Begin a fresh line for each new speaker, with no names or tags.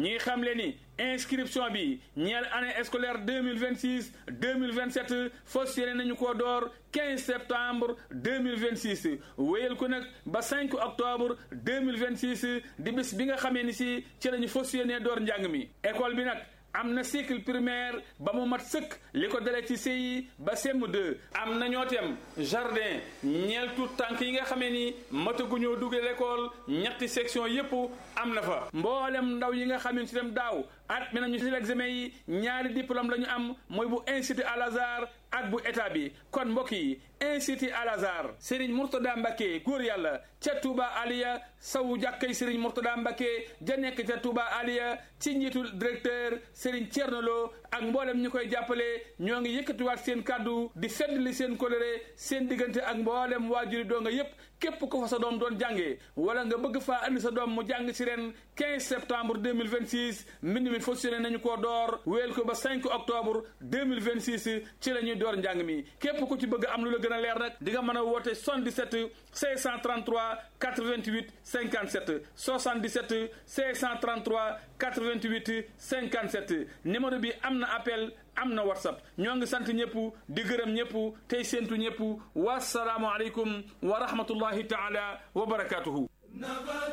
ñi ngi xam le ni inscription bi ñeel année scolaire 2026 2027 fas yéene nañu koo door 15 septembre 2026 wéyal ko nag ba 5 octobre 2026 di bis bi nga xamee ni si ci lañu fas yéene door njàng mi école bi nag am na cycle primaire ba mu mat sëkk li ko dalee ci CI ba CM2 am na ñoo tem jardin ñeel tout tànk yi nga xamee ni mataguñoo duggee l'école ñetti section yépp am na fa mboolem ndaw yi nga xam ne si dem daaw at mi nañu si l'examen yi ñaari diplôme la ñu am mooy bu institut Al Azhar ak bu état bi kon mbokk yi institut Al Azhar Serigne Mourtada Mbacké góor yàlla ca Touba Aliya sawu jàkkay Serigne Mourtada Mbacké ja nekk ca Touba Aliya ci njiitul directeur Serigne Thierno Lo ak mboolem ñu koy jàppale ñoo ngi yëkkatiwaat seen kàddu di feddli seen coloré seen diggante ak mboolem waajuri doo nga yépp képp ko fa sa doom doon jàngee wala nga bëgg faa andi sa doom mu jàng ci ren 15 septembre 2026 mbind mi fonctionné nañu koo door wéel ko ba 5 octobre 2026 ci la ñuy door njàng mi képp ku ci bëgg am lu la gën a leer nag di nga mën a woote 77 633 88 57 77 633 88 57 numéro bi am na appel am na whatsapp ñoo ngi sant ñëpp di gërëm ñëpp tey séentu ñëpp wasalaamualeykum wa rahmatullahi taala wa barakatuhu